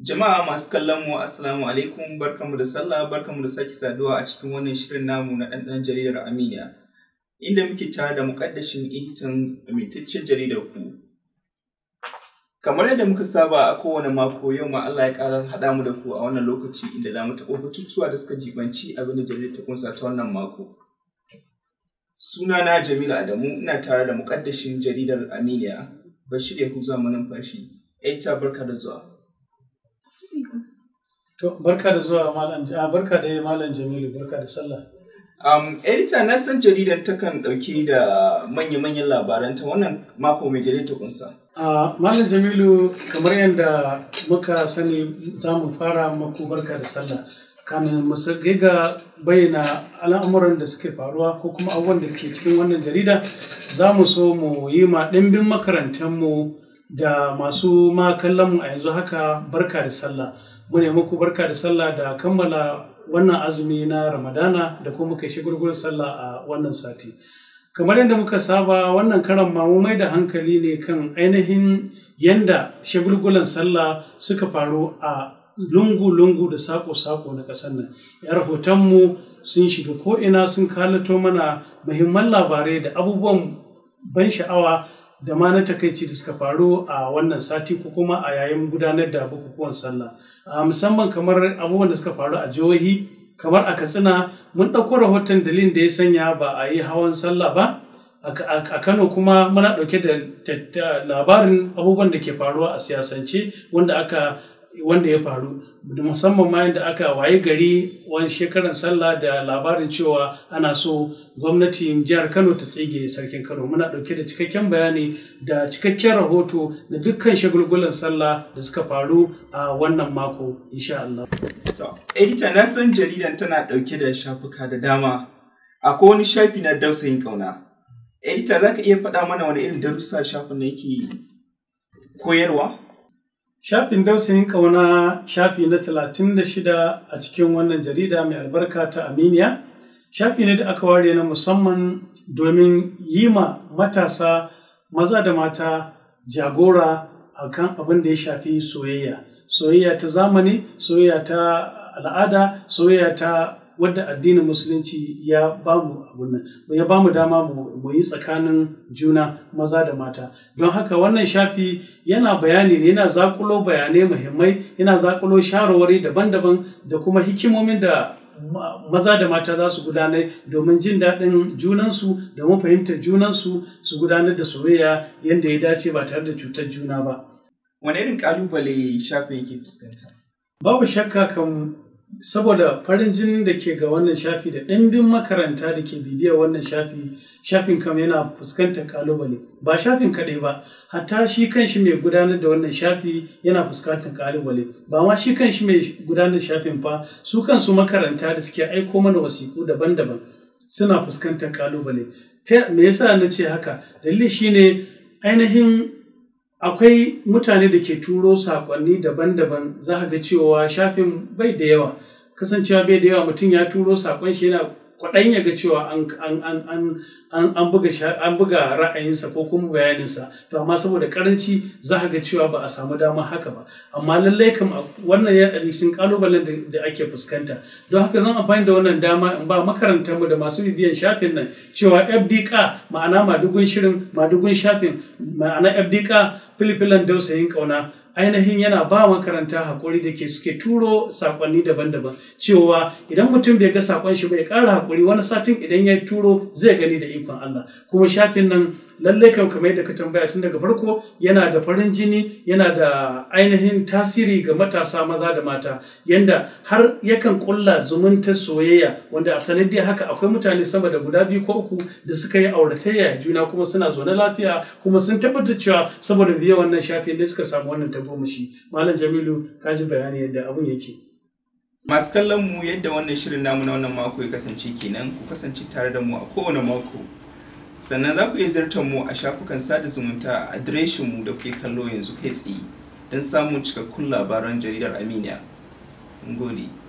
Jama'a masu kallon mu assalamu alaikum barkamu da sallah barkamu da sake saduwa a cikin wannan shirin namu na ɗanɗan jaridar Aminiya. Inda muke tare da muƙaddashin editan amintaccen jaridar ku. Kamar yadda muka saba a kowane mako yau ma Allah ya ƙara haɗa mu da ku a wannan lokaci inda za mu taɓa batutuwa da suka jibanci abin da jaridar ta kunsa ta wannan mako. Sunana Jamilu Adamu ina tare da muƙaddashin jaridar Aminiya Bashir Yahuza Manumfashi. Edita barka da zuwa. To, barka da zuwa Malam a barka da Malam Jamilu, barka da sallah. Um, edita na san jaridan takan ɗauki da manya-manyan labaranta wannan mako mai jaridar ta kunsa. A Malam Jamilu, kamar yadda muka sani za mu fara maku barka da sallah. Kamin mu ga bayyana al'amuran da suke faruwa ko kuma abubuwan da ke cikin wannan jarida, za mu so mu yi ma ɗimbin makarantanmu da masu ma kallon mu a yanzu haka barka da sallah. mu ne muku barka da sallah da kammala wannan azumi na ramadana da kuma muka shi gurgurar sallah a wannan sati kamar yadda muka saba wannan karan ma mu mai da hankali ne kan ainihin yanda shagulgulan sallah suka faru a lungu-lungu da sako-sako na ƙasar nan ya rahotonmu sun shiga ko'ina sun kalato mana muhimman labarai da abubuwan ban sha'awa da ma na takaici da suka faru a wannan sati ko kuma a yayin gudanar da bukukuwan sallah musamman kamar abubuwan da suka faru a jihohi kamar a katsina mun ɗauko rahoton dalilin da ya sanya ba a yi hawan sallah ba a kano kuma muna ɗauke da labarin abubuwan da ke faruwa a siyasance wanda aka wanda ya faru musamman ma yadda aka waye gari wani shekaran sallah da labarin cewa ana so gwamnatin jihar kano ta tsige sarkin kano muna ɗauke da cikakken bayani da cikakken rahoto da dukkan shagulgulan sallah da suka faru a wannan mako insha Allah. edita na san jaridan tana ɗauke da shafuka da dama akwai wani shafi na dausayin ƙauna edita za ka iya faɗa mana wani irin darussa shafin da yake koyarwa Shafin dausayin ƙauna shafi na talatin da shida a cikin wannan jarida mai albarka ta Aminiya. Shafi ne da aka ware na musamman domin yi ma matasa maza da mata jagora a kan abin da ya shafi soyayya. Soyayya ta zamani, soyayya ta al'ada, soyayya ta wadda addinin musulunci ya bamu abun nan ya bamu dama mu yi tsakanin juna maza da mata don haka wannan shafi yana bayani ne yana zakulo bayanai muhimmai yana zakulo shawarwari daban-daban da kuma hikimomin da maza da mata za su gudanar domin jin daɗin junansu domin fahimtar junansu su gudanar da soyayya yadda ya dace ba tare da cutar juna ba. Wane irin ƙalubale shafin yake fuskanta? Babu shakka kan saboda farin jinin da ke ga wannan shafi da ɗimbin makaranta da ke bibiyar wannan shafi shafin kam yana fuskantar kalubale ba shafin kaɗai ba hatta shi kanshi mai gudanar da wannan shafi yana fuskantar kalubale ba ma shi kanshi mai gudanar shafin fa su kansu makaranta da suke aiko mana wasiƙu daban-daban suna fuskantar kalubale me yasa na ce haka dalili shine ainihin akwai mutane da ke turo saƙonni daban-daban za ga cewa shafin bai da yawa kasancewa bai da yawa mutum ya turo saƙon shi yana kwaɗan ya ga cewa an buga ra'ayinsa ko kuma bayaninsa to amma saboda karanci za ga cewa ba a samu dama haka ba amma lallai kam wannan ya sun kalubalen da ake fuskanta don haka zan amfani da wannan dama in ba makarantarmu da masu bibiyan shafin nan cewa fdk ma'ana madugun shirin madugun shafin ma'ana fdk filifilan dausayin kauna ainihin yana ba makaranta haƙuri da ke suke turo saƙonni daban-daban cewa idan mutum bai ga saƙon shi bai ƙara haƙuri wani satin idan ya turo zai gani da ikon Allah kuma shafin nan lallai kan kamar yadda ka tambaya tun daga farko yana da farin jini yana da ainihin tasiri ga matasa maza da mata yanda har yakan kulla zumunta soyayya wanda a sanadiyar haka akwai mutane sama da guda biyu ko uku da suka yi auratayya juna kuma suna zaune lafiya kuma sun tabbatar cewa saboda biye wannan shafin da suka samu wannan tagomashi malam jamilu ka ji bayani yadda abun yake masu kallon mu yadda wannan shirin namu na wannan mako ya kasance kenan ku kasance tare da mu a kowane mako sannan za ku iya ziyartar mu a shafukan sada zumunta a adireshin mu da kuke kallo yanzu kai tsaye don samun cikakkun labaran jaridar aminiya. Ngodi.